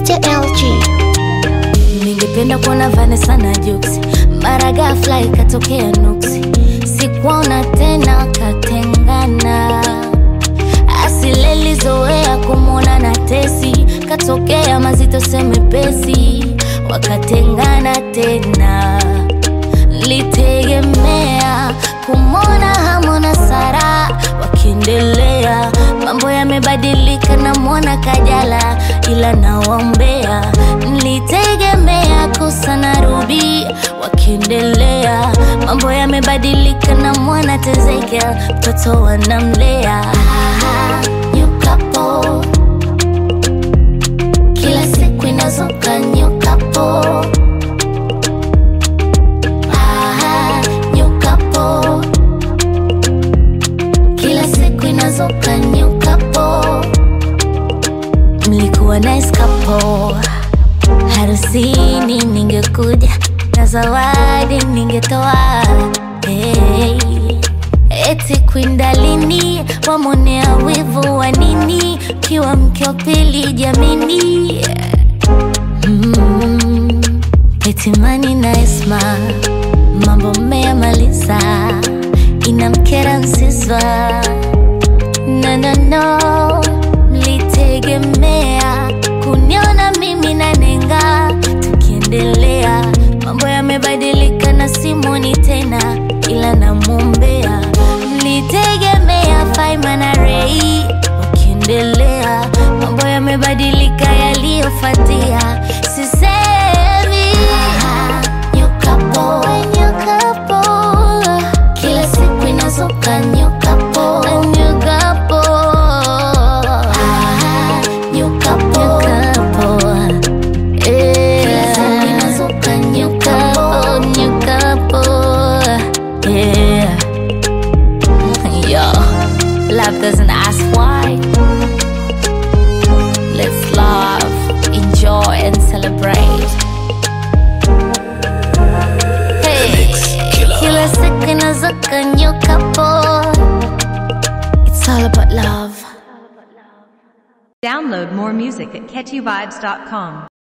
Mr. LG. Ningependa kuona Vanessa na Jux, mara ghafla ikatokea nuksi, sikuona tena, katengana. Asile lizoea kumwona na Tesi, katokea mazito semepesi, wakatengana tena. Litegemea kumwona Hamu na Sara wakiendelea, mambo yamebadilika, namwona Kajala ila nawaombea. Nilitegemea Kosa na Ruby wakiendelea, mambo yamebadilika, namwona Tezekia mtoto wanamlea. Ah, new couple. Kila siku inazuka new couple. Ah, new couple. Kila siku inazuka new couple. Mlikuwa nice couple. Harusini ningekuja na zawadi ningetoa. Hey. Eti kwindalini wamonea wivu wa nini? Kiwa mke wa pili jamini. Mm. Eti Mani na Esma mambo mmeyamaliza, inamkera Nsiswa no, no, no. Mlitegemea kuniona mimi na Nenga tukiendelea, mambo yamebadilika na simoni tena, ila namwombea. Mlitegemea Faima na Rei wakiendelea, mambo yamebadilika, yaliyofuatia sisemi. New couple, new couple. Kila siku inazuka new couple, new couple. Ah, new couple, Eh. Kila siku inazuka new couple, new couple. Yeah. Yo, love doesn't ask why. Let's love, enjoy, and celebrate. Hey, kila siku inazuka new couple. It's all about love. Download more music at catchyvibes.com.